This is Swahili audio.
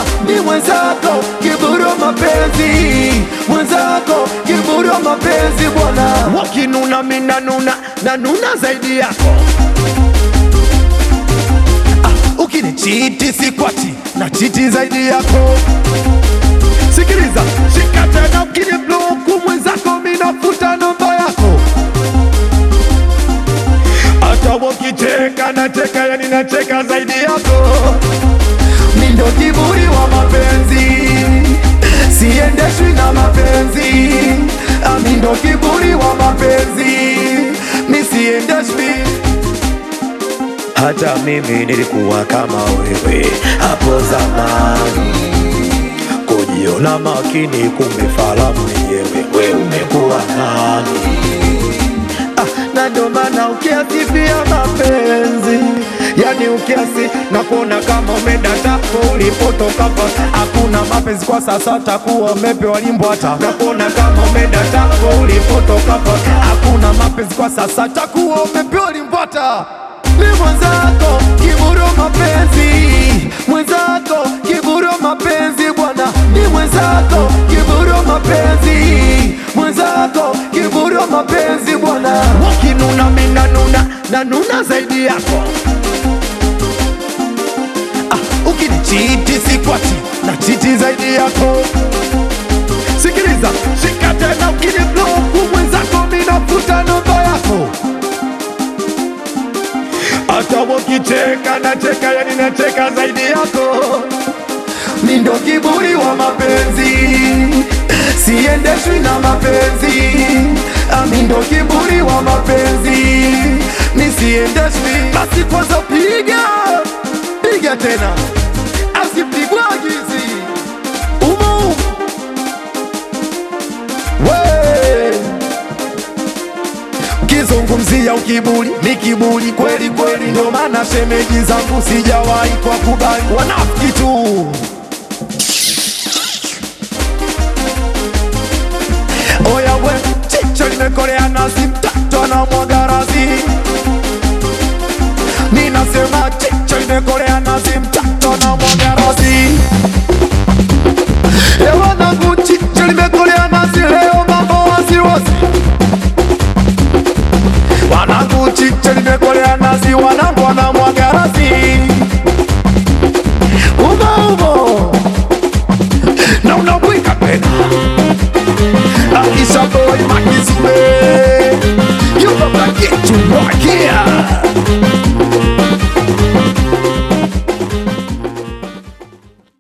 ni mwenzako kiburu mapenzi mwenzako kiburu mapenzi bwana wakinuna mina nuna na nuna zaidi yako ah, ukinichiti sikwati na chiti zaidi yako sikiliza shika tena ukinibloku mwenzako minafuta namba yako hata wakicheka nacheka yani nacheka zaidi yako mi ndo kiburi wa mapenzi siendeshwi na mapenzi Ah, mi ndo kiburi wa mapenzi mi siendeshwi hata mimi nilikuwa kama wewe hapo zamani kujiona makini kumbe fala mwenyewe we umekuwa nani ah, na ndo maana ukiasifia mapenzi yani ukiasi na kuona kama umeenda tako ulipotoka pa hakuna mapenzi kwa sasa takuwa umepewa limbo hata na kuona kama umeenda tako ulipotoka pa hakuna mapenzi kwa sasa takuwa umepewa limbwata mi mwenzako kiburu mapenzi mwenzako kiburu mapenzi bwana mi mwenzako kiburu mapenzi mwenzako kiburu mapenzi bwana wakinuna mina nuna na nuna zaidi yako ah, ukinichiti sikwati na chiti zaidi yako sikiliza shika tena ukinibloku mwenzako minafuta namba yako hata wakicheka nacheka yani nacheka zaidi yako mi ndo kiburi wa mapenzi siendeshwi na mapenzi Ah, mi ndo kiburi wa mapenzi mi siendeshwi basi kwanza piga piga tena asipigwagizi umu we ukizungumzia ukiburi ni kiburi kweli kweli, ndo maana shemeji zangu sijawahi kwa kubali wanafiki tu. Oya we, chicho limekolea nazi, mtoto anamwaga razi. Mi nasema chicho limekolea nazi, mtoto anamwaga razi. E wanangu, chicho limekolea nazi, leo mambo wasiwasi wanangu chiche limekolea nazi, wanangu wanamwaga razi umo umo na unabwika tena Aisha boy makizube yuko kakitu mwakia